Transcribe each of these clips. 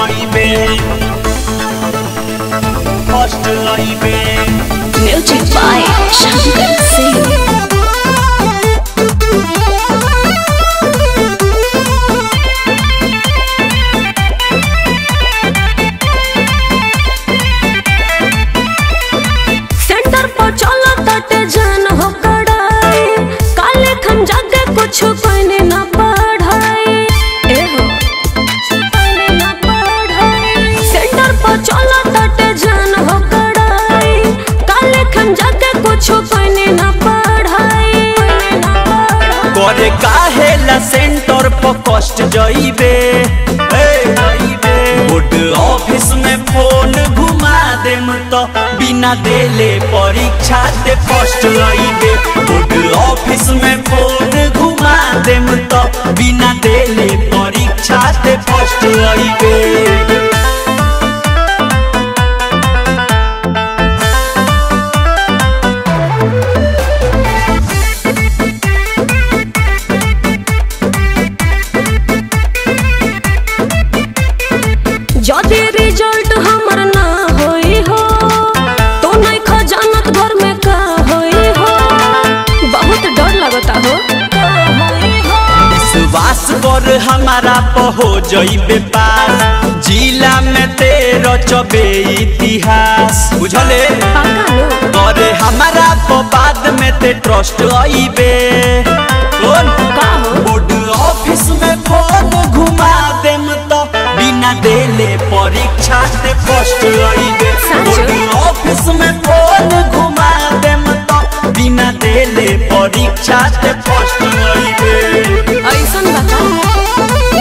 लइबे first लइबे Music by Shankar Singh. Centre पर चला तटे जान हो कड़ाई काले खम जाके कुछ कहने ना पढ़ाई ए हो कहने ना पढ़ाई सेंटर पर चला तटे जान हो कड़ाई काले खम जाके कुछ कहने ना पढ़ाई कहने ना पढ़ाई करे काहे ला सेंटर पर कष्ट जइबे ए जइबे बोर्ड ऑफिस में फोन घुमा देम तो बिना देले परीक्षा दे फर्स्ट लइबे बोर्ड ऑफिस में फोन घुमा देम तो बिना देले परीक्षा दे फर्स्ट लइबे जदि रिजल्ट हमर ना होई हो तो नहीं खजानत घर में का होई हो बहुत डर लगता हो का होई हो विश्वास कर हमारा पहो जइबे पास जिला में तेरो चबे इतिहास बुझले पक्का लो करे हमारा प बाद में ते ट्रस्ट आइबे कौन का हो बोर्ड ऑफिस में फोन घुमा देम तो बिना देले परीक्षा ते फर्स्ट आइबे सच? बोर्ड ऑफिस में फोन घुमा देम तो बिना देले परीक्षा ते फर्स्ट आइबे ऐसन बता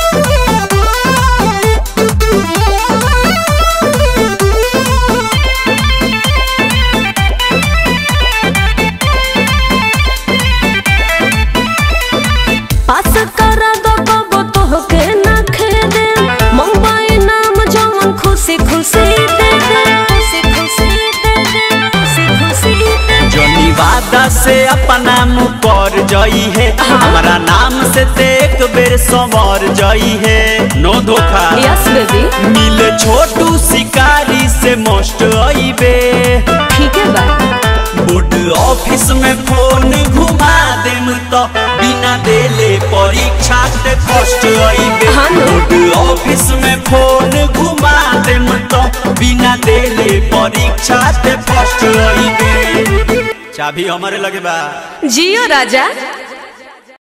पास करा दो कबो तो के ना खेदे मुंबई नाम जवन खुशी खुशी दे दे खुशी खुशी दे दे खुशी खुशी दे दे जनी वादा से अपना मुँह पर जई है हमारा नाम से ते एक बेर संवर जई है नो धोखा यस बेबी मिले छोटू शिकारी से मस्ट आइबे ठीक है बा बोर्ड ऑफिस में फोन घुमा देम तो बिना देले परीक्षा ते फर्स्ट आइबे हाँ नो। बोर्ड ऑफिस में फोन घुमा देम तो बिना देले परीक्षा ते फर्स्ट आइबे चाबी हमारे लगे बा जियो राजा